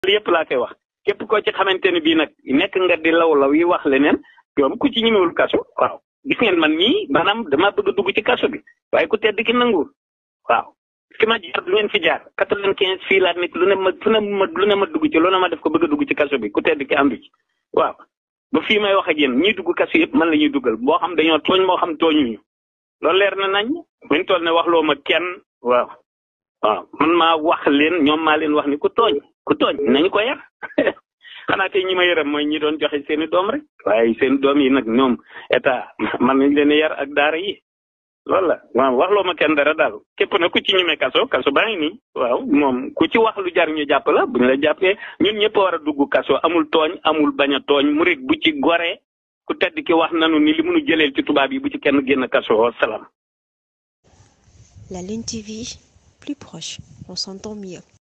yëpp laa koy wax képp koo ci xamante ne bii nag nekk nga di law law yi wax leneen yoom ku ci ñemewul kaso waaw gis ngeen man mii maanaam dama bëgg a dugg ci kaso bi waaye ku tedd ki nanguwul waaw fi ma jaar du ngeen fi jaar quatre-vingt-quinze fii laa nekk lu ne ma fu ne ma lu ne ma dugg ci lu ne ma def ko bëgg a dugg ci kaso bi ku tedd ki àndu ci waaw ba fii may wax ak yéen ñiy dugg kaso yëpp man la ñuy duggal boo xam dañoo tooñ moo xam tooñuñu loolu leer na nañ buñ toll ne waxloo ma kenn waaw waaw man maa wax leen ñoom maa leen wax ni ku tooñ ku tooñ nañu ko yar xanaa tey ñi ma yërëm mooy ñi doon joxe seeni doom rek waaye seen doom yi nag ñoom état man nañ leen yar ak daara yi loolu la waaw waxloo ma kenn dara daal képp na ku ci ñeme kaso kaso baa ngi nii waaw moom ku ci wax lu jar ñu jàpp la bu ñu la jàppee ñun ñëpp war a dugg kaso amul tooñ amul bañ a tooñ murit bu ci goree ku tedd ki wax nanu ni li mënu jëleel ci tubaab yi bu ci kenn génn kaso wa salaam. La Lune TV, plus proche, on s'entend mieux.